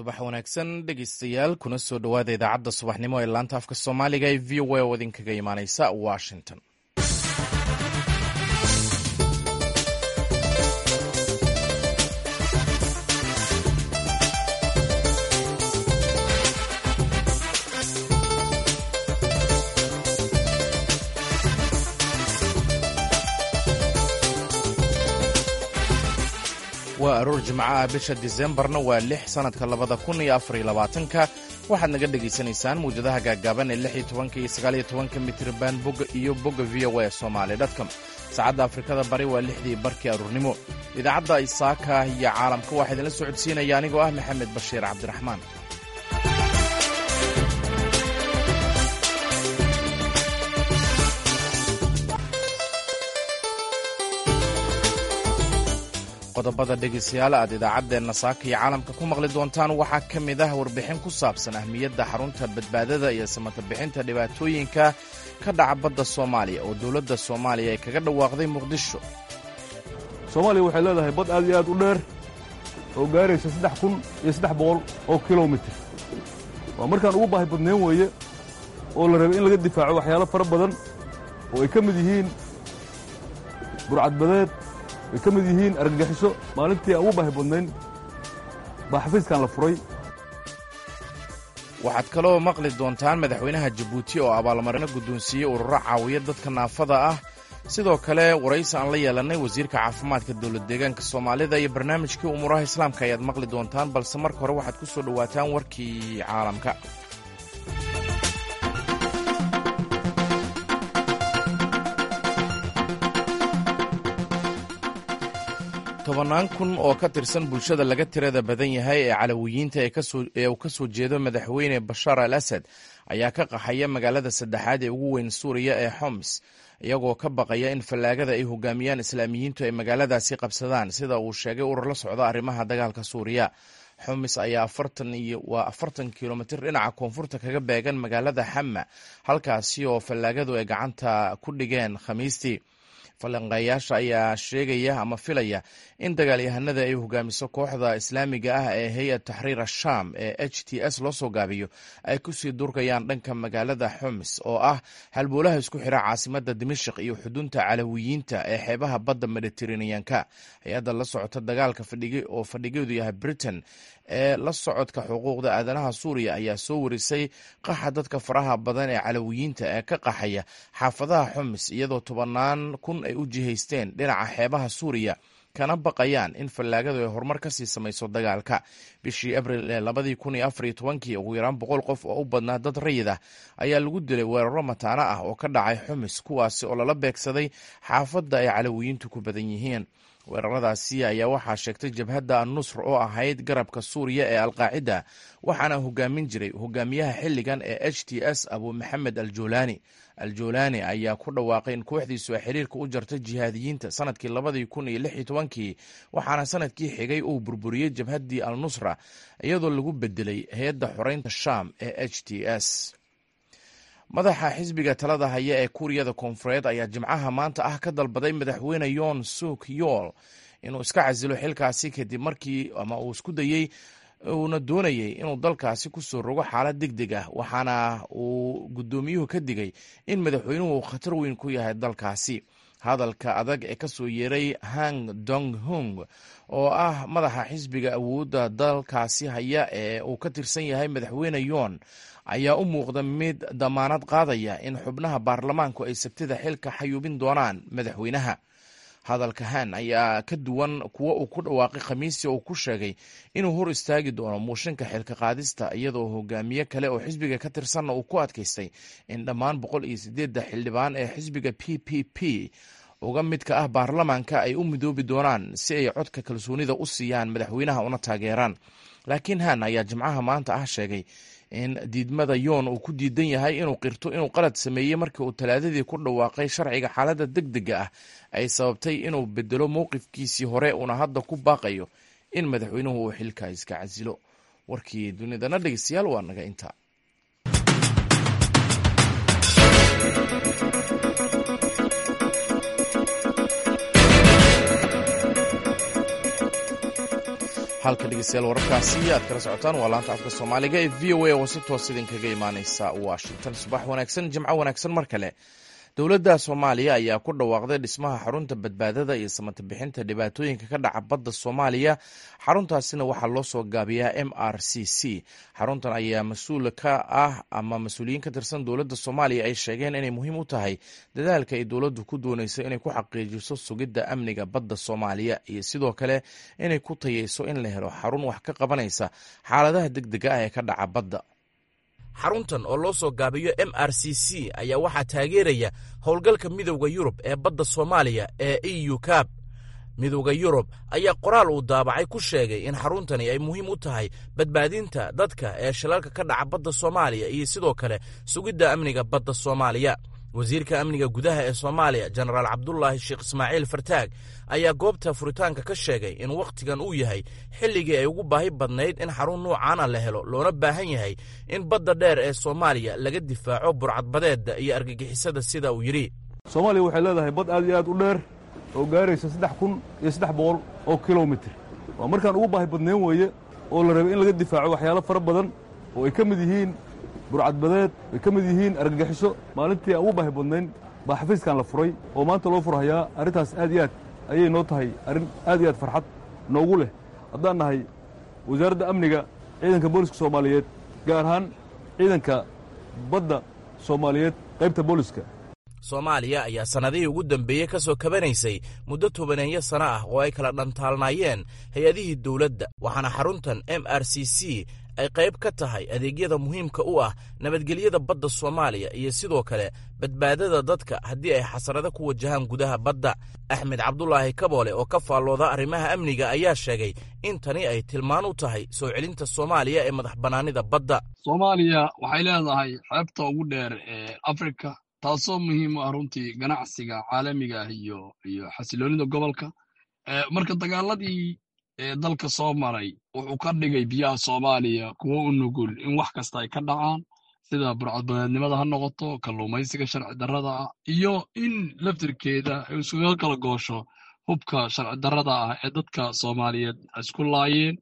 subax wanaagsan dhegeystayaal kuna soo dhowaada idaacadda subaxnimo ee laanta afka soomaaliga ee v o a oo idinkaga imaaneysa washington waa aroor jimco ah bisha disembarna waa lix sannadka labada kun iyo afariyo labaatanka waxaad naga dhegaysanaysaan mawjadaha gaaggaaban ee lix iyo tobanka iyo sagaaliyo tobanka mitriban bogga iyo bogga v o a somaali dotcom saacadda afrikada bari waa lixdii barkii aruurnimo idaacadda isaaka iyo caalamka waxaa idinla socodsiinaya anigoo ah maxamed bashiir cabdiraxmaan qodobada dhegaystayaal aad idaacaddeenna saaka iyo caalamka ku maqli doontaan waxaa ka mid ah warbixin ku saabsan ahmiyadda xarunta badbaadada iyo samata bixinta dhibaatooyinka ka dhaca badda soomaaliya oo dowladda soomaaliya ay kaga dhawaaqday muqdisho soomaaliya waxay leedahay bad aad iyo aad u dheer oo gaaraysa saddex kun iyo saddex boqol oo kilomitir waa markaan ugu baahi badnayn weeye oo la rabay in laga difaaco waxyaalo fara badan oo ay ka mid yihiin burcadbadeed ay ka mid yihiin argagixiso maalintii aan ugu baahi badnayn baa xafiiskan la furay waxaad kaloo maqli doontaan madaxweynaha jabuuti oo abaalmarino guddoonsiiyey ururo caawiya dadka naafada ah sidoo kale waraysi aan la yeelannay wasiirka caafimaadka dowlad deegaanka soomaalida iyo barnaamijkii umuuraha islaamka ayaad maqli doontaan balse marka hore waxaad ku soo dhowaataan warkii caalamka tobannaan kun oo ka tirsan bulshada laga tirada badan yahay ee calawiyiinta ee uu ka soo jeedo madaxweyne bashaar al asad ayaa ka qaxaya magaalada saddexaad ee ugu weyn suuriya ee xoms iyagoo ka baqaya in fallaagada ay hogaamiyaan islaamiyiintu ay magaaladaasi qabsadaan sida uu sheegay urur la socda arrimaha dagaalka suuriya xumis ayaa waa afartan kilomitir dhinaca koonfurta kaga beegan magaalada xama halkaasi oo fallaagadu ay gacanta ku dhigeen khamiistii falanqeeyaasha ayaa sheegaya ama filaya in dagaalyahanada ay hogaamiso kooxda islaamiga ah ee hay-ad taxriir ashaam ee h t s loo soo gaabiyo ay kusii durkayaan dhanka magaalada xumis oo ah halboolaha isku xira caasimada dimashik iyo xudunta calawiyiinta ee xeebaha badda mediteraneanka hay-adda la socota dagaalka oo fadhigeedu yahay britain ee la socodka xuquuqda aadanaha suuriya ayaa soo warisay qaxa dadka faraha badan ee calawiyiinta ee ka qaxaya xaafadaha xumis iyadoo tobanaan kun ay u jihaysteen dhinaca xeebaha suuriya kana baqayaan in fallaagadu ay horumar ka sii samayso dagaalka bishii abril ee labadii kun iyo afar iyo tobankii ugu yaraan boqol qof oo u badnaa dad rayid ah ayaa lagu dilay weeraro mataano ah oo ka dhacay xumis kuwaasi oo lala beegsaday xaafadda ay calawiyiintu ku badan yihiin weeraradaasi ayaa waxaa sheegtay jabhadda annusr oo ahayd garabka suuriya ee alqaacida waxaana hogaamin jiray hogaamiyaha xilligan ee h t s abu maxamed aljoolaani aljoolaani ayaa ku dhawaaqay in kooxdiisu ay xiriirka u jartay jihaadiyiinta sanadkii labadii kun iyo lix iyo tobankii waxaana sanadkii xigay uu burburiyey jabhaddii al nusra iyadoo lagu bedelay hay-adda xoreynta sham ee h t s madaxa xisbiga talada haya ee kuuriyada koonfureed ayaa jimcaha maanta ah ka dalbaday madaxweyne yoon suk yool inuu iska casilo xilkaasi kadib markii ama uu isku dayey uuna doonayey inuu dalkaasi ku soo rogo xaalad deg deg ah waxaana uu guddoomiyuhu ka digay in madaxweynuhu uu khatar weyn ku yahay dalkaasi hadalka adag ee kasoo yeeray hang dong hung oo ah madaxa xisbiga awoodda dalkaasi haya ee uu ka tirsan yahay madaxweyne yoon ayaa u muuqda mid damaanad qaadaya in xubnaha baarlamaanku ay sabtida xilka xayuubin doonaan madaxweynaha hadalka han ayaa ka duwan kuwo uu ku dhawaaqay khamiistii uu ku sheegay inuu hor istaagi doono muushinka xilka qaadista iyadoo hogaamiye kale oo xisbiga ka tirsanna uu ku adkaystay in dhammaan boqol iyo sideedda xildhibaan ee xisbiga p p p uga midka ah baarlamaanka ay u midoobi doonaan si ay codka kalsoonida u siiyaan madaxweynaha una taageeraan laakiin han ayaa jimcaha maanta ah sheegay in diidmada yoon uu ku diidan yahay inuu qirto inuu qalad sameeyey markii uu talaadadii ku dhawaaqay sharciga xaaladda deg dega ah ay sababtay inuu bedelo mowqifkiisii hore uuna hadda ku baaqayo in madaxweynuhu uu xilka iska casilo warkii dunidana dhegeystayaal waa naga intaa halka dhegeystayaal wararkaasi aad kala socotaan waa laanta afka soomaaliga ee v o a oo si toos idinkaga imaaneysa washington subax wanaagsan jimco wanaagsan mar kale dowladda soomaaliya ayaa ku dhawaaqday dhismaha xarunta badbaadada iyo samata bixinta dhibaatooyinka ka dhaca badda soomaaliya xaruntaasina waxaa loo soo gaabiyaa m r c c xaruntan ayaa mas-uul ka ah ama mas-uuliyiin ka tirsan dowladda soomaaliya ay sheegeen inay muhiim u tahay dadaalka ay dowladdu ku dooneyso inay ku xaqiijiso sugidda amniga badda soomaaliya iyo sidoo kale inay ku tayeyso in la helo xarun wax ka qabanaysa xaaladaha deg dega ah ee ka dhaca badda xaruntan oo loo soo gaabiyo m r c c ayaa waxaa taageeraya howlgalka midowda yurub ee badda soomaaliya ee e u cab midowda yurub ayaa qoraal uu daabacay ku sheegay in xaruntani ay muhiim u tahay badbaadinta dadka ee shilalka ka dhaca badda soomaaliya iyo sidoo kale sugidda amniga badda soomaaliya wasiirka amniga gudaha ee soomaaliya jenaraal cabdulaahi sheekh ismaaciil fartaag ayaa goobta furitaanka ka sheegay in wakhtigan uu yahay xilligii ay ugu baahi badnayd in xarun nuucaana la helo loona baahan yahay in badda dheer ee soomaaliya laga difaaco burcadbadeedda iyo argagixisada sida uu yidhi soomaaliya waxay leedahay bad aad iyo aad u dheer oo gaaraysa saddex kun iyo saddex boqol oo kilomitir waa markaan ugu baahi badnayn weeye oo la rabay in laga difaaco waxyaalo fara badan oo ay ka mid yihiin burcadbadeed ay ka mid yihiin argagixiso maalintii aan ugu baahi badnayn baa xafiiskan la furay oo maanta loo furhayaa arrintaas aad iyo aad ayay noo tahay arrin aad iyo aad farxad noogu leh haddaan nahay wasaaradda amniga ciidanka booliska soomaaliyeed gaar ahaan ciidanka badda soomaaliyeed qaybta booliska soomaaliya ayaa sannadihii ugu dambeeyey ka soo kabanaysay muddo tobaneeyo sano ah oo ay kala dhantaalnaayeen hay-adihii dowladda waxaana xaruntan m r c c ay qayb ka tahay adeegyada muhiimka u ah nabadgelyada badda soomaaliya iyo sidoo kale badbaadada dadka haddii ay xasarado ku wajahaan gudaha badda axmed cabdulaahi kaboole oo ka faallooda arrimaha amniga ayaa sheegay in tani ay tilmaan u tahay soo celinta soomaaliya ee madax bannaanida badda soomaaliya waxay leedahay xeebta ugu dheer ee afrika taasoo muhiim u ah runtii ganacsiga caalamiga ah iyo iyo xasiloonida gobolka marka dagaaladii dalka soo maray wuxuu ka dhigay biyaha soomaaliya kuwo u nugul in wax kasta ay ka dhacaan sida burcadbadeednimada ha noqoto kalluumaysiga sharci darrada ah iyo in laftirkeeda ay isuga kala goosho hubka sharci darrada ah ee dadka soomaaliyeed isku laayeen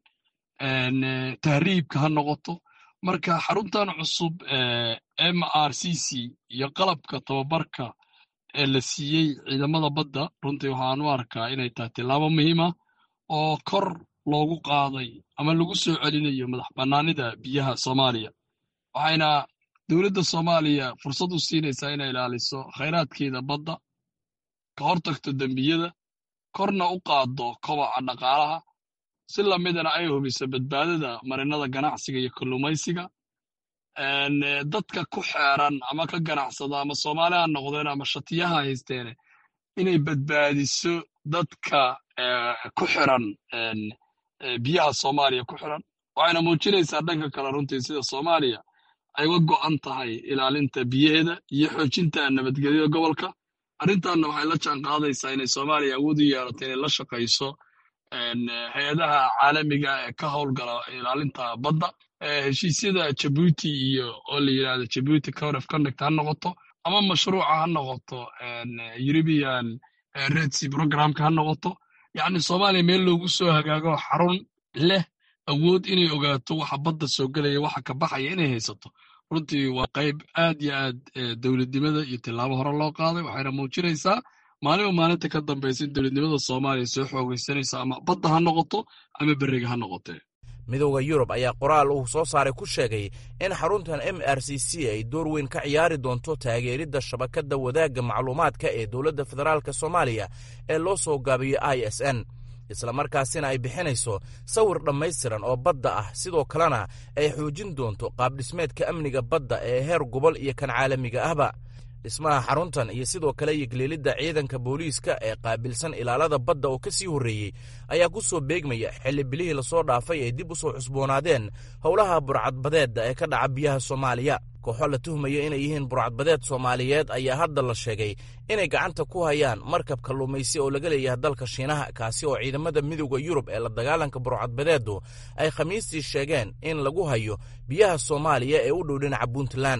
tahriibka ha noqoto marka xaruntan cusub m r c c iyo qalabka tababarka ee la siiyey ciidamada badda runtii waxaan u arkaa inay tahay tillaabo muhiima oo kor loogu qaaday ama lagu soo celinayo madax bannaanida biyaha soomaaliya waxayna dowladda soomaaliya fursad u siinaysaa inay ilaaliso khayraadkeeda badda ka hortagto dembiyada korna u qaaddo kobaca dhaqaalaha si lamidana ay hubiso badbaadada marinada ganacsiga iyo kalluumaysiga dadka ku xeeran ama ka ganacsada ama soomaali ha noqdeen ama shatiyaha haysteene inay badbaadiso dadka ku xiran biyaha soomaaliya ku xiran waxayna muujinaysaa dhanka kale runtii sida soomaaliya ay uga go'an tahay ilaalinta biyaheeda iyo xoojinta nabadgelyada gobolka arrintanna waxay la jaan qaadaysaa inay soomaaliya awood u yeelato inay la shaqayso hay-adaha caalamiga ee ka howlgala ilaalinta badda heshiisyada jabuuti iyo oo la yidhahdo jabuuti code of conduct ha noqoto ama mashruuca ha noqoto european red sea programka ha noqoto yacni soomaaliya meel loogu soo hagaago xarun leh awood inay ogaato waxa badda soo gelaya waxa ka baxaya inay haysato runtii waa qayb aad yo aad dowladnimada iyo tillaabo hore loo qaaday waxayna muujinaysaa maalinba maalinta ka dambaysa in dowladnimada soomaaliya soo xoogaysanayso ama badda ha noqoto ama beriga ha noqotee midowda yurub ayaa qoraal uu soo saaray ku sheegay in xaruntan m r c c ay door weyn ka ciyaari doonto taageeridda shabakadda wadaagga macluumaadka ee dowladda federaalk soomaaliya ee loo soo gaabiyo i s n islamarkaasina ay bixinayso sawir dhammaystiran oo badda ah sidoo kalena ay xoojin doonto qaabdhismeedka amniga badda ee heer gobol iyo kan caalamiga ahba dhismaha xaruntan iyo sidoo kale yigleelidda ciidanka booliiska ee qaabilsan ilaalada badda oo ka sii horreeyey ayaa ku soo beegmaya xilli bilihii lasoo dhaafay ay dib u soo cusboonaadeen howlaha burcadbadeedda ee ka dhaca biyaha soomaaliya kooxo la tuhmaya inay yihiin burcadbadeed soomaaliyeed ayaa hadda la sheegay inay gacanta ku hayaan markab kalluumaysi oo laga leeyahay dalka shiinaha kaasi oo ciidamada midowda yurub ee la dagaalanka burcadbadeeddu ay khamiistii sheegeen in lagu hayo biyaha soomaaliya ee u dhow dhinaca puntland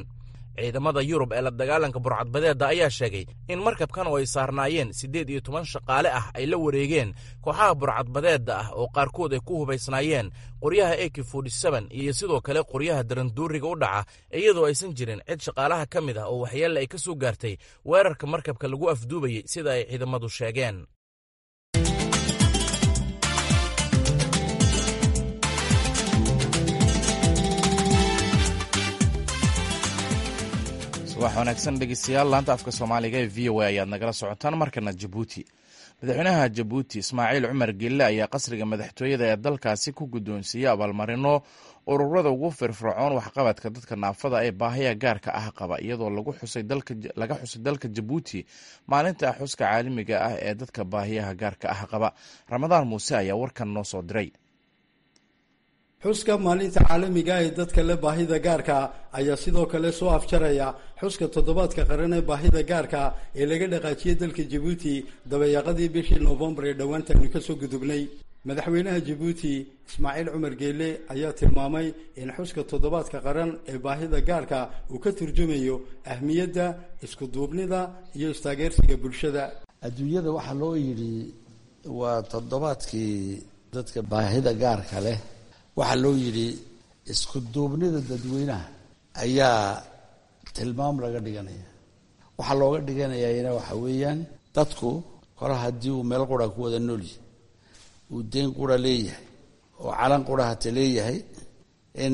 ciidamada yurub ee la dagaalanka burcadbadeedda ayaa sheegay in markabkan oo ay saarnaayeen siddeed iyo toban shaqaale ah ay la wareegeen kooxaha burcadbadeedda ah oo qaarkood ay ku hubaysnaayeen qoryaha ak iyo sidoo kale qoryaha daranduuriga u dhaca iyadoo aysan jirin cid shaqaalaha ka mid ah oo waxyeelle ay ka soo gaartay weerarka markabka lagu afduubayey sida ay ciidamadu sheegeen subax wanaagsan dhegeystayaal laanta afka soomaaliga ee v o a ayaad nagala socotaan markana jabuuti madaxweynaha jabuuti ismaaciil cumar gelle ayaa qasriga madaxtooyada ee dalkaasi ku guddoonsiiyey abaalmarino ururada ugu firfircoon waxqabadka dadka naafada ee baahiya gaarka ah qaba iyadoo laga xusay dalka jabuuti maalinta xuska caalamiga ah ee dadka baahiyaha gaarka ah qaba ramadaan muuse ayaa warkan noo soo diray xuska maalinta caalamiga ee dadka le baahida gaarka ayaa sidoo kale soo afjaraya xuska toddobaadka qaran ee baahida gaarka ee laga dhaqaajiyey dalka jabuuti dabayaaqadii bishii noofembar ee dhowaantaynu kasoo gudubnay madaxweynaha jabuuti ismaaciil cumar geele ayaa tilmaamay in xuska toddobaadka qaran ee baahida gaarka uu ka turjumayo ahmiyadda iskuduubnida iyo istaageersiga bulshada adduunyada waxaa loo yidhi waa toddobaadkii dadka baahida gaarka leh waxaa loo yidhi isku duubnida dadweynaha ayaa tilmaam laga dhiganaya waxaa looga dhiganayana waxa weeyaan dadku kole haddii uu meel qura ku wada noolyahy uu deyn qura leeyahay oo calan qura hata leeyahay in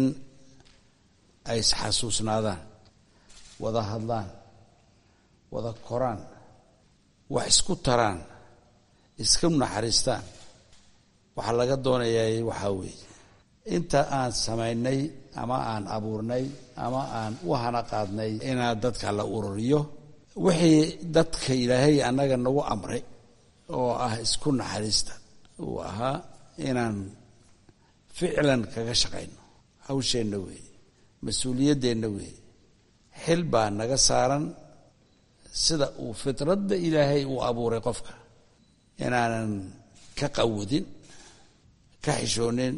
ay isxasuusnaadaan wada hadlaan wada koraan wax isku taraan iska naxariistaan waxaa laga doonayaa waxaa weeye inta aan samaynay ama aan abuurnay ama aan u hana qaadnay inaan dadka la ururiyo wixii dadka ilaahay annaga nagu amray oo ah isku naxariista uu ahaa inaan ficlan kaga shaqayno hawsheenna weeye mas-uuliyaddeenna weeye xil baa naga saaran sida uu fitradda ilaahay uu abuuray qofka inaanan ka qawadin ka xishoonin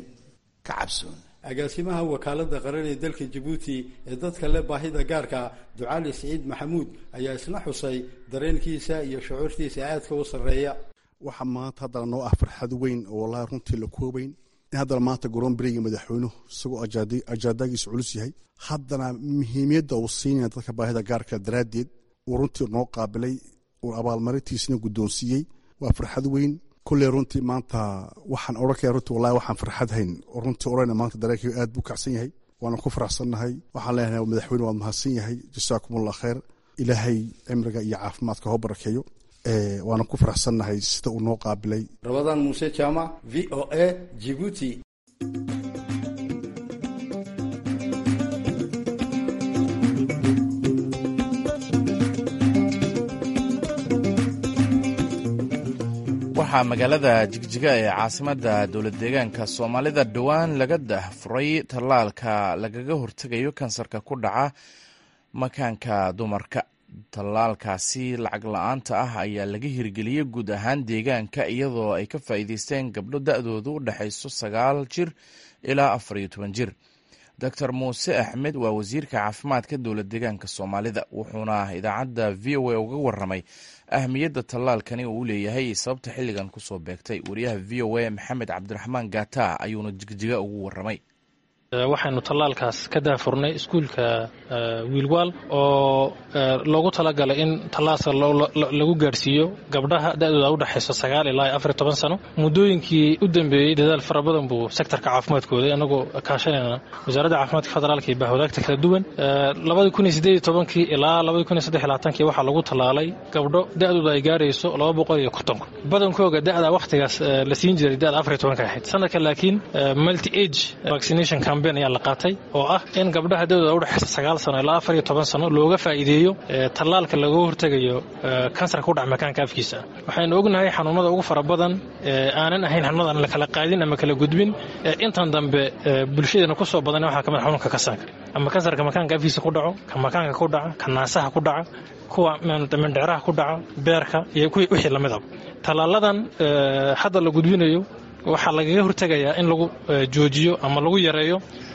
agaasimaha wakaalada qaran ee dalka jabuuti ee dadka le baahida gaarka ducaali siciid maxamuud ayaa isna xusay dareenkiisa iyo shucuurtiisa aadka u sarreeya waxaa maanta haddana noo ah farxad weyn oo wallaahi runtii la koobayn in haddana maanta gorombriga madaxweynuhu isagoo ajaadagiisu culus yahay haddana muhiimiyadda uu siinaya dadka baahida gaarka daraaddeed uu runtii noo qaabilay uu abaalmarintiisna guddoonsiiyey waa farxad weyn kulley runtii maanta waxaan odhankaya runtii wallahi waxaan farxad hayn oo runtii odhanaya maanta dareenkayga aad buu kacsan yahay waana ku faraxsannahay waxaan leenahay madaxweyne waad mahadsan yahay jasaakumullah khayr ilaahay cimriga iyo caafimaadka hoo barakeeyo waana ku faraxsannahay sida uu noo qaabilay rabadaan muuse jaamac v o a jibuuti waxaa magaalada jigjiga ee caasimadda dowlad deegaanka soomaalida dhowaan laga dahfuray tallaalka lagaga hortegayo kansarka ku dhaca makaanka dumarka tallaalkaasi lacag la-aanta ah ayaa laga hirgeliyey guud ahaan deegaanka iyadoo ay ka faa'iideysteen gabdho da-doodu u dhexayso sagaal jir ilaa afar iyo toban jir doctor muuse axmed waa wasiirka caafimaadka dowlad deegaanka soomaalida wuxuuna idaacadda v o a uga waramay ahmiyadda tallaalkani uu leeyahay sababta xilligan kusoo beegtay wariyaha v o a maxamed cabdiraxmaan gata ayuuna jigjiga ugu waramay waxaynu tallaalkaas ka daafurnay iskuulka wiilwaal oo loogu talagalay in tallaalka lagu gaadhsiiyo gabdhaha da-dooda udhexayso sagaal ilaa afar toban sano muddooyinkii u dambeeyey dadaal fara badan buu sektorka caafimaadkooda anagoo kaashanayna wasaaradda caafimaadka federaalka iyo bahwadaagta kala duwan labadii kun iyo sideed tobankii ilaa labadii kun iyo saddex labaatankii waxaa lagu tallaalay gabdho da-dooda ay gaarayso laba boqol iyo konton kun badankooga da-da wakhtigaas la siin jiray da-da afar iyo tobanka ahayd sanadka laakiin multi age vaccination ayaa la qaatay oo ah in gabdhaha da-dooda udhexaysa sagaal sano ilaa afar iyo toban sano looga faa'iideeyo tallaalka laga hortegayo kansarka ku dhac makaanka afkiisa waxaynu ognahay xanuunada ugu fara badan aanan ahayn xanuunada aan la kala qaadin ama kala gudbin intan dambe bulshadeena kusoo badan waxaa kamid xanuunka kansarka ama kansarka makaanka afkiisa ku dhaco ka makaanka ku dhaca ka naasaha ku dhaca kuwa mindhicraha ku dhaca beerka iyo wixii lamidaba tallaaladan hadda la gudbinayo waxaa lagaga hortegayaa in lagu joojiyo ama lagu yareeyo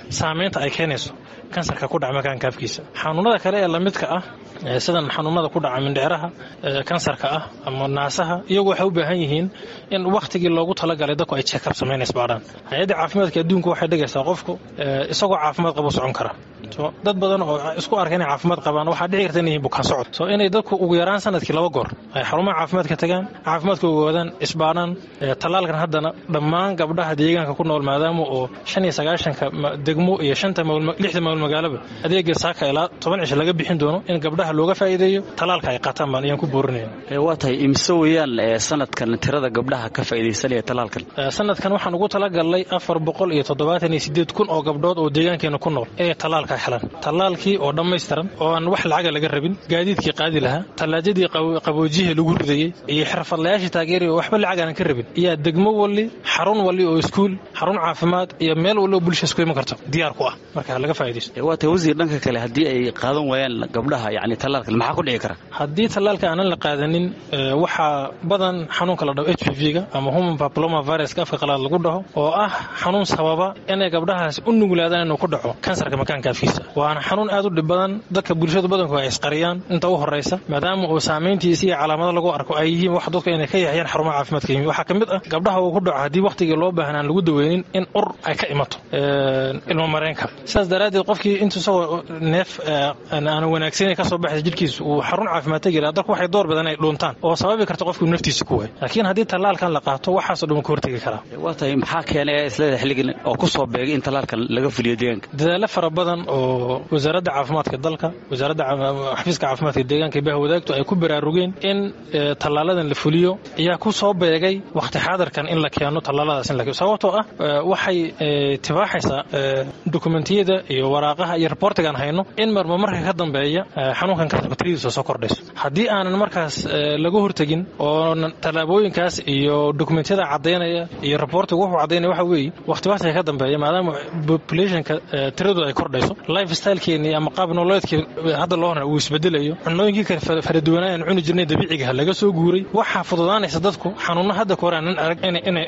saameynta ay keenayso kansarka ku dhaca makaanka afkiisa xanuunada kale ee lamidka ah sidan xanuunada ku dhaca mindhicraha kansarka ah ama naasaha iyagu waxay u baahan yihiin in wakhtigii loogu talagalay dadku ay check-up samaynays baadhaan hay-adda caafimaadka adduunka waxay dhigaysaa qofku isagoo caafimaad qabo socon kara dad badan oo isku arka inay caafimaad qabaan waxaa dhici karta inay yihiin bukaan socod so inay dadku ugu yaraan sanadkii laba goor ay xarumaha caafimaadka tagaan caafimaadka ogaadaan isbaadhaan tallaalkan haddana dhammaan gabdhaha deegaanka ku nool maadaama oo shan iyo sagaashanka degmo iyo shanta lixda mawl magaalaba adeega saaka ilaa toban cisho laga bixin doono in gabdhaha looga faa'iideeyo tallaalka ay qaataan baan ayaan ku boorinaya waa tahay imise weeyaan sanadkan tirada gabdhaha ka faa'iidaysanaya tallaalkan sanadkan waxaan ugu talagalnay afar boqol iyo toddobaatan iyo sideed kun oo gabdhood oo deegaankeena ku nool inay tallaalka helaan tallaalkii oo dhammaystiran oo aan wax lacaga laga rabin gaadiidkii qaadi lahaa tallaajadii qaboojiyihii lagu ridayey iyo xirfadlayaashii taageeri oo waxba lacag aanan ka rabin iyaa degmo walli xarun walli oo iskuul xarun caafimaad iyo meel walli oo bulsha isku iman karto diyaar ku ah marka laga faa'iidaysto waa tahay wasiir dhanka kale haddii ay qaadan waayaan gabdhaha yacni tallaalkan maxaa ku dhici kara haddii tallaalka aanan la qaadanin waxaa badan xanuunka la dhaho h p v-ga ama human papiloma viruska afka qalaad lagu dhaho oo ah xanuun sababa inay gabdhahaas u nuglaadaan inuu ku dhaco kansarka makaanka afkiisa waana xanuun aad u dhib badan dadka bulshadu badanku ay isqariyaan inta u horaysa maadaama uu saamayntiisa iyo calaamado lagu arko ay yihiin wax dadku inay ka yaxyaan xarumaha caafimaadka yimi waxaa ka mid ah gabdhaha uu ku dhaco haddii wakhtigii loo baahan aan lagu daweynin in ur ay ka imato ilmo mareenka sidaas daraaddeed qofkii intuu isagoo neef aan wanaagsaneyn kasoo baxaysa jidhkiisa uu xarun caafimaad tegi lahaa dadku waxay door badan ay dhuuntaan oo sababi karta qofkuu naftiisa ku waay laakiin haddii tallaalkan la qaato waxaasoo dhan ka hortegi karaa waa tahay maxaa keenay isleeda xilligan oo ku soo beegay in tallaalkan laga fuliyo deegaanka dadaalo fara badan oo wasaaradda caafimaadka dalka wasaaradda xafiiska caafimaadka deegaanka iyo bahwadaagtu ay ku baraarugeen in tallaaladan la fuliyo ayaa ku soo beegay wakhti xaadirkan in la keeno tallaaladaas in la keeno sababtoo ah waxay tibaaxaysaa dokumentiyada iyo waraaqaha iyo reportigaan hayno in marma marka ka dambeeya xanuunkan kansarka tiradiisa soo kordhayso haddii aanan markaas laga hortegin oo tallaabooyinkaas iyo dokumentiyada caddaynaya iyo reportiga wuxuu caddaynaya waxa weeye wakhtibaadka ka dambeeya maadaama populationka tiradooda ay kordhayso life stylekeennii ama qaab nololeedkii hadda loo hora uu isbedelayo cunooyinkii kale fara duwanaa aan cuni jirnay dabiicigaha laga soo guuray waxaa fududaanaysa dadku xanuunno hadda kahor aanan arag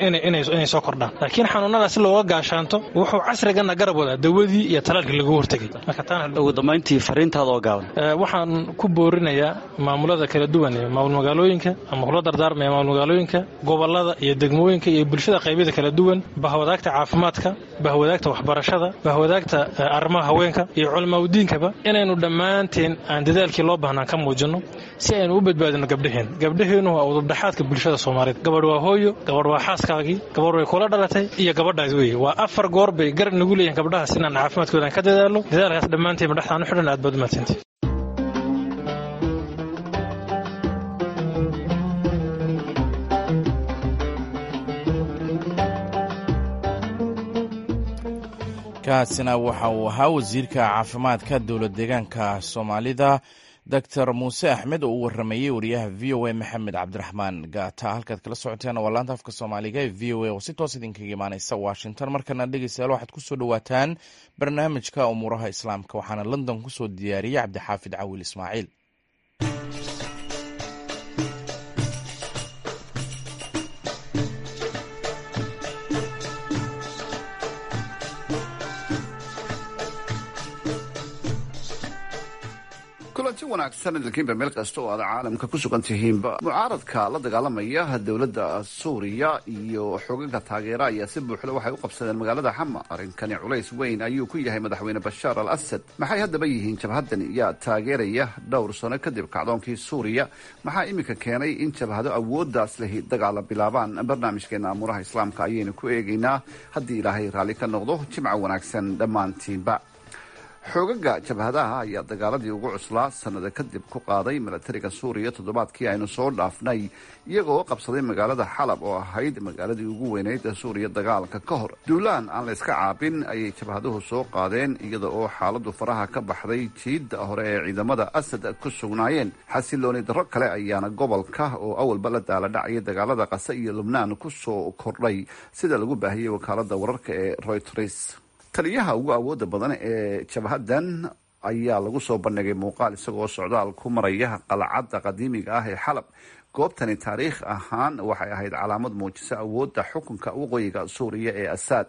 inay soo kordhaan laakiin xanuunadaas si looga gaashaanto wuxuu casrigana garab wadaa dawadii iyo talaalkii lagu hortegay ugu dambayntii fariintaada oo gaaban waxaan ku boorinayaa maamulada kala duwan ee maamul magaalooyinka ama kula dardaarmaya maamul magaalooyinka gobolada iyo degmooyinka iyo bulshada qaybyada kala duwan bahwadaagta caafimaadka bahwadaagta waxbarashada bahwadaagta arrimaha haweenka iyo culamaadudiinkaba inaynu dhammaanteen aan dadaalkii loo baahnaan ka muujinno si aynu u badbaadino gabdhaheen gabdhaheennu waa udubdhaxaadka bulshada soomaaliyeed gabadh waa hooyo gabadh waa xaaskaagii gabadh way kula dhalatay iyo gabadhaas weeye waa afar goor bay gar nagu leeyihin gabdhahaas inaan caafimaadkoodaan ka dadaalo dadaalkaas dhammaanteen madhaxtaan u xidhan aad baad umadsantay kaasina waxa uu ahaa wasiirka caafimaadka dowlad deegaanka soomaalida doctor muuse axmed oo u waramayey wariyaha v o a maxamed cabdiraxmaan gaata halkaad kala socoteen waa laanta afka soomaaliga ee v o a oo si toos idinkaga imaaneysa washington markana dhegeystayaal waxaad kusoo dhawaataan barnaamijka umuuraha islaamka waxaana london kusoo diyaariyey cabdixaafid cawil ismaaciil kulanti wanaagsan idinkiinba meel kasta oo aad caalamka ku sugan tihiinba mucaaradka la dagaalamaya dowladda suuriya iyo xoogagga taageera ayaa si buuxda waxay u qabsadeen magaalada xama arrinkani culays weyn ayuu ku yahay madaxweyne bashaar al asad maxay haddaba yihiin jabhadan yaa taageeraya dhowr sano kadib kacdoonkii suuriya maxaa iminka keenay in jabhado awooddaas lehi dagaala bilaabaan barnaamijkeena amuuraha islaamka ayaynu ku eegaynaa haddii ilaahay raalli ka noqdo jimco wanaagsan dhammaantiinba xoogaga jabhadaha ayaa dagaaladii ugu cuslaa sanada kadib ku qaaday milatariga suuriya toddobaadkii aynu soo dhaafnay iyagoo qabsaday magaalada xalab oo ahayd magaaladii ugu weyneyd suuriya dagaalka ka hor duulaan aan la yska caabin ayay jabhaduhu soo qaadeen iyada oo xaaladu faraha ka baxday jiidda hore ee ciidamada asad ku sugnaayeen xasilooni darro kale ayaana gobolka oo awalba la daala dhacaya dagaalada qase iyo lubnaan ku soo kordhay sida lagu baahiyey wakaalada wararka ee royters taliyaha ugu awooda badan ee jabhadan ayaa lagu soo bandhigay muuqaal isagoo socdaal ku maraya qalcadda qadiimiga ah ee xalab goobtani taariikh ahaan waxay ahayd calaamad muujisa awoodda xukunka waqooyiga suuriya ee asaad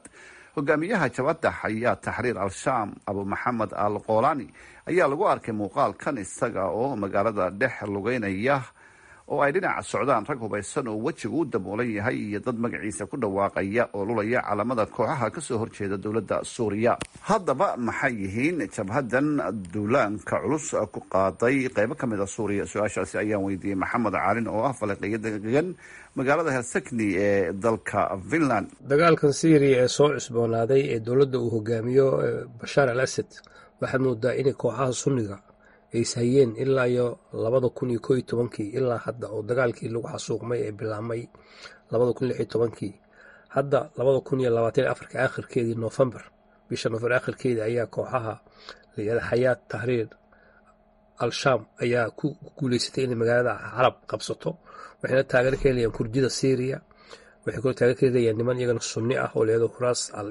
hogaamiyaha jabadda xayaa taxriir al-shaam abu maxamed al qoolani ayaa lagu arkay muuqaalkan isaga oo magaalada dhex lugeynaya oo ay dhinaca socdaan rag hubaysan oo wejigu u daboolan yahay iyo dad magaciisa ku dhawaaqaya oo lulaya calamada kooxaha kasoo horjeeda dowladda suuriya haddaba maxay yihiin jabhadan duulaanka culus ku qaaday qeybo ka mid a suuriya su-aashaasi ayaan weydiiyey maxamed caalin oo ah faleqiyo degan magaalada helsikni ee dalka finland dagaalkan syriya ee soo cusboonaaday ee dowladda uu hogaamiyo bashaar al asad waxaad moodaa inay kooxaha sunniga ay ishayeen ilaa iyo labada kun iyo koo iyo tobankii ilaa hadda oo dagaalkii lagu xasuuqmay ee bilaabmay labada kun lix iyo tobankii hadda labada kun iyo labaatan iyo afarka akhirkeedii noofembar bisha noofembar akhirkeedii ayaa kooxaha layihahda xayaat tahriir al-shaam ayaa ku guuleysatay inay magaalada xalab qabsato waxayna taageero ka helayaan kurdida syriya waxay kaloo taageero ka helayaan niman iyagana sunni ah oo layihahdo huraas al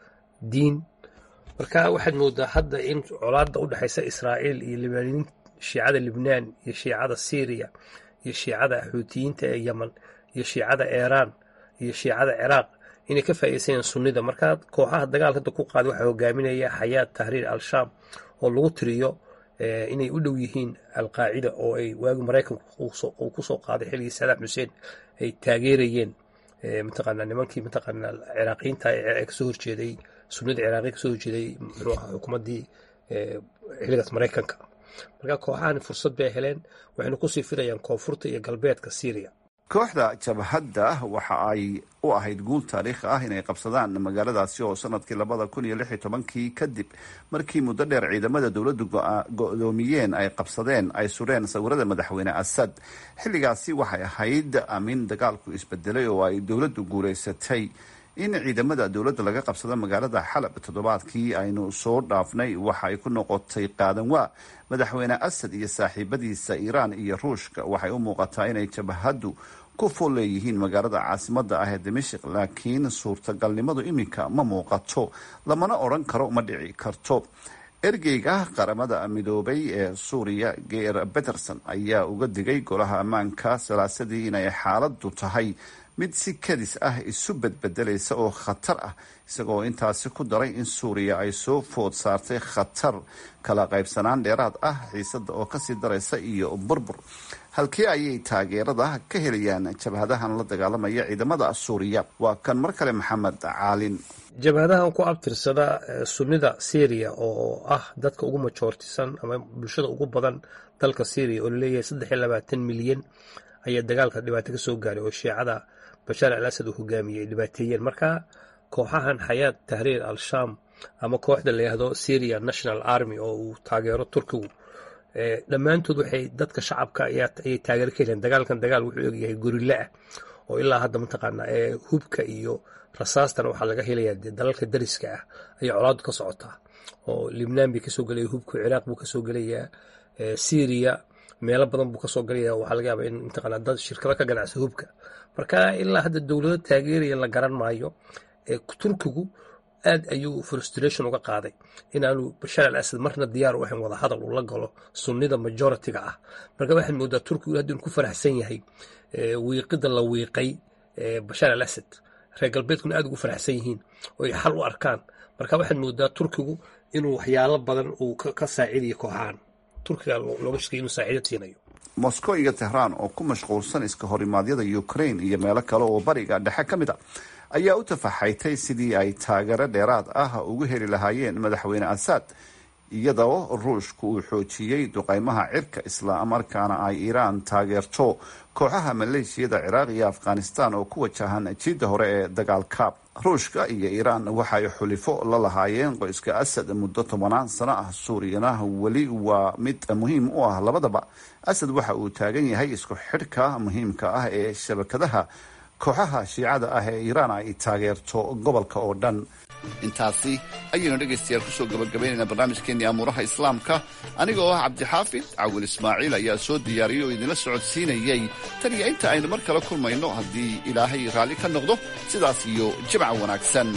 diin marka waxaad moodaa hadda in colaada u dhexaysa israa'iil iyo libaaniin shiicada libnaan iyo shiicada syriya iyo shiicada xuutiyiinta ee yeman iyo shiicada iiraan iyo shiicada ciraaq inay ka faa'iidaysanayaan sunnida marka kooxaha dagaalka hadda ku qaaday waxaa hogaaminaya xayaat tahriir al-shaam oo lagu tiriyo inay u dhow yihiin alqaacida oo ay waagi maraykanku uu kusoo qaaday xilligii sadaam xuseen ay taageerayeen mataqaanaa nimankii mataqaanaa ciraaqiyiinta ee kasoo horjeeday sunnida ciraaqiya kasoo horjeeday muxuu ahaa xukuumaddii xilligaas maraykanka marka kooxahani fursad bay heleen waxayna kusii fidayaan koonfurta iyo galbeedka syriya kooxda jabhadda waxa ay u ahayd guul taariikhi ah inay qabsadaan magaaladaasi oo sanadkii labada kun iyo lix iyo tobankii kadib markii muddo dheer ciidamada dowladdu go-doomiyeen ay qabsadeen ay sureen sawirada madaxweyne asad xilligaasi waxay ahayd amin dagaalku isbedelay oo ay dowladdu guulaysatay in ciidamada dowladda laga qabsado magaalada xalab toddobaadkii aynu soo dhaafnay waxa ay ku noqotay qaadan waa madaxweyne asad iyo saaxiibadiisa iiraan iyo ruushka waxay u muuqataa inay jabhaddu ku fool leeyihiin magaalada caasimadda ah ee dimashik laakiin suurtagalnimadu iminka ma muuqato lamana odhan karo ma dhici karto ergeyga qaramada midoobay ee suuriya geer peterson ayaa uga digay golaha ammaanka salaasadii inay xaaladdu tahay mid si kadis ah isu bedbedelaysa oo khatar ah isagoo intaasi ku daray in suuriya ay soo food saartay khatar kala qaybsanaan dheeraad ah xiisada oo kasii daraysa iyo burbur halkee ayay taageerada ka helayaan jabhadahan la dagaalamaya ciidamada suuriya waa kan mar kale maxamed caalin jabhadahan ku abtirsada sunnida syriya oo ah dadka ugu majoortisan ama bulshada ugu badan dalka syriya oo laleeyahay saddex iyo labaatan milyan ayaa dagaalka dhibaato ka soo gaaray oo shiicada bashaar al asad uu hogaamiyey ay dhibaateeyeen marka kooxahan xayaat tahriir al-shaam ama kooxda la yihahdo syria national army oo uu taageero turkigu dhammaantood waxay dadka shacabka ayay taageero ka heleen dagaalkan dagaal wuxuu egyahay gorilla ah oo ilaa hadda mataqaana hubka iyo rasaastana waxaa laga helayaa dalalka dariska ah ayay colaadu ka socotaa oo libnaan bay kasoo gelaya hubka ciraaq buu kasoo gelayaa syria meelo badan buu kasoo galaya waxaa laga yaaba in mataqaana dad shirkado ka ganacsa hubka marka ilaa hadda dowlado taageeraya la garan maayo turkigu aad ayuu frustration uga qaaday inaanu bashaar al asad marna diyaar u ahayn wadahadal uu la galo sunnida majoritiga ah marka waxaad moodaa turkigu hadda inu ku faraxsan yahay wiiqida la wiiqay bashaar al asad reer galbeedkuna aad ugu faraxsan yihiin oo ay xal u arkaan marka waxaad moodaa turkigu inuu waxyaalo badan uu ka saacidayo kooxahan turkiga looga shakay inuu saacido siinayo moscow iyo tehraan oo ku mashquulsan iska horimaadyada ukraine iyo meelo kale oo bariga dhexe ka mid a ayaa u tafaxaytay sidii ay taageero dheeraad ah ugu heli lahaayeen madaxweyne asad iyadoo ruushku uu xoojiyey duqeymaha cirka islamarkaana ay iiraan taageerto kooxaha maleeshiyada ciraaq iyo afghanistan oo ku wajahan jiidda hore ee dagaalka ruushka iyo iiraan waxay xulifo la lahaayeen qoyska asad muddo tobanaan sano ah suuriyana weli waa mid muhiim u ah labadaba asad waxa uu taagan yahay isku xidhka muhiimka ah ee shabakadaha kooxaha shiicada ah ee iiraan ay taageerto gobolka oo dhan intaasi ayaynu dhegaystayaal kusoo gabagabaynayna barnaamijkeenii amuuraha islaamka aniga oo ah cabdixaafid cawil ismaaciil ayaa soo diyaariyey oo idinla socodsiinayey tan iyo inta aynu mar kale kulmayno haddii ilaahay raalli ka noqdo sidaas iyo jimca wanaagsan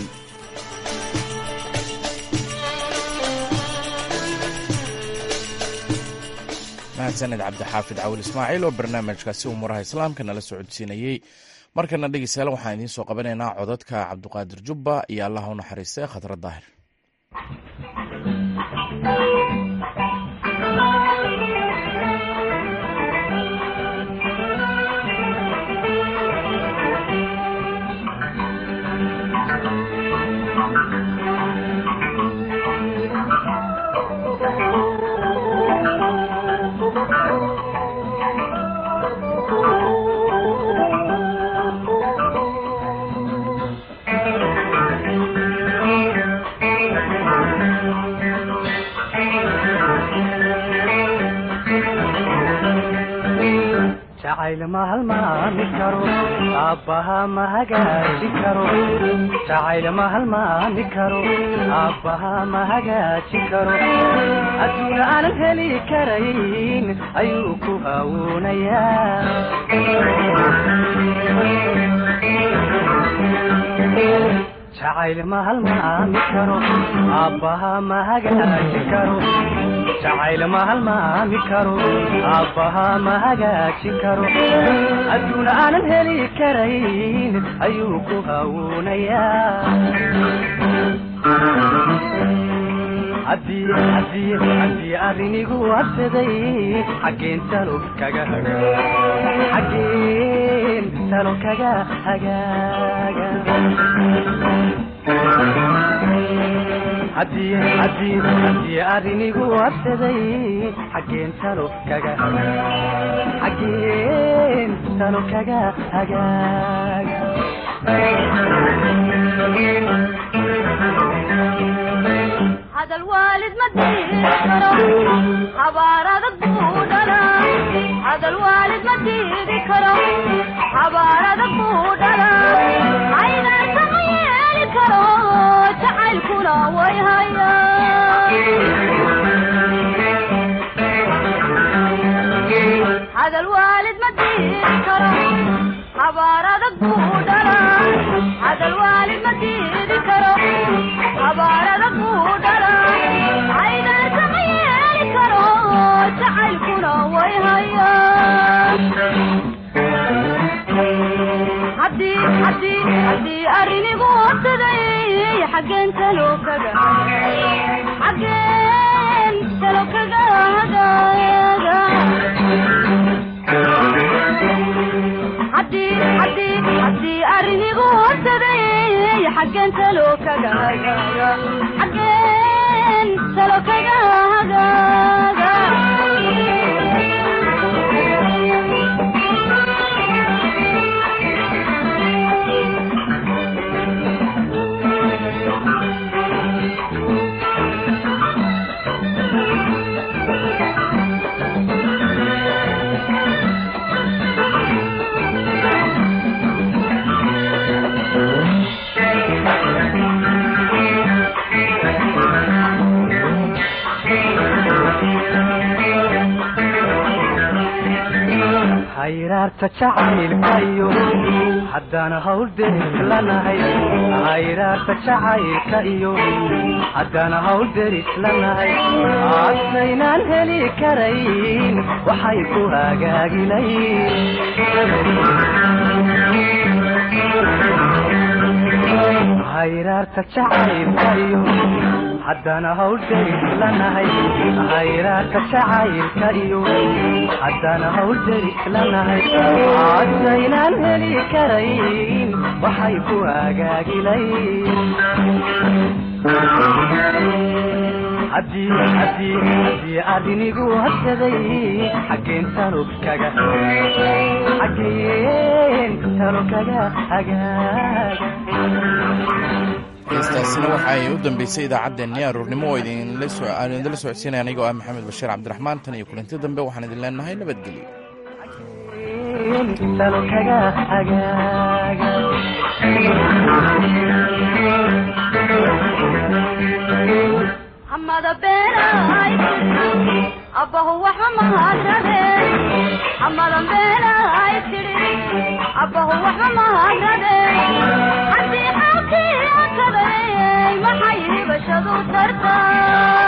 mahadsaned cabdixaafid cawil ismaaciil oo barnaamijkaasi umuuraha islaamka nala socodsiinayey markana dhegeystayaal waxaan idiin soo qabanaynaa codadka cabduqaadir jubba iyo allah u naxariiste khadra daahir jacayl ma halmaami karo aabbaha ma hagaajin karo jacayl ma halmaami karo aabbaha ma hagaajin karo adduuna aanan heli karayn ayuu ku hawuunayaa jacayl ma halmaami karo aabbaha ma hagaajin karo jacayl ma halmaami karo aabbaha ma hagaajin karo adduuna aanan heli karayn ayuu ku hawuunayaa arinigu absaday xaggeen talo kaga xaggeen talo kaga hagaaga haddii arinigu absaday xaggeen talo kaga xaggeen talo kaga hagaaga hadal waalid ma diiri karo habaar adag buu dhalaa hadal waalid ma diiri karo habaar adag buu dhalaa aynaasa ma yeeli karo jacaylkuna way hayaa hadal waalid ma diiri karo habaar adag buu dhalaa hadal waalid ma diiri karo habaar adag buu dhalaa aynaasa ma yeeli karo jacaylkuna way hayaa arinigu absaday xaggeen talo kaga xaggeen talo kaga hagaaga haddii arinigu absaday xaggeen talo kaga hagaaga xaggeen talo kaga hagaaga hayraarta jacaylkayo haddaan hawl deris lanahay hayraarta jacaylka iyo haddaan hawl deris lanahay adsaynaan heli karayn waxay ku hagaagilayn hayraarta jacaylka iyo haddaan hawl deris lanahay hayraarka jacaylka iyo haddaan hawl deris lanahay adsaynaan heli karayn waxay ku hagaagilayn arinigu habsaday xaggeen talo kaga xaggeen talo kaga hagaaga heestaasina waxa ay u dambeysay idaacaddeenni aroornimo oo idinla socodsiinaya anigoo ah maxamed bashiir cabdiraxmaan tan iyo kulanti dambe waxaan idin leenahay nabadgelyo hamada beenay abbahu waxba mahadnade hamada beenay tidhi abbahu waxba mahadnade haddii xaalkii akaday maxay hibashadu tartaa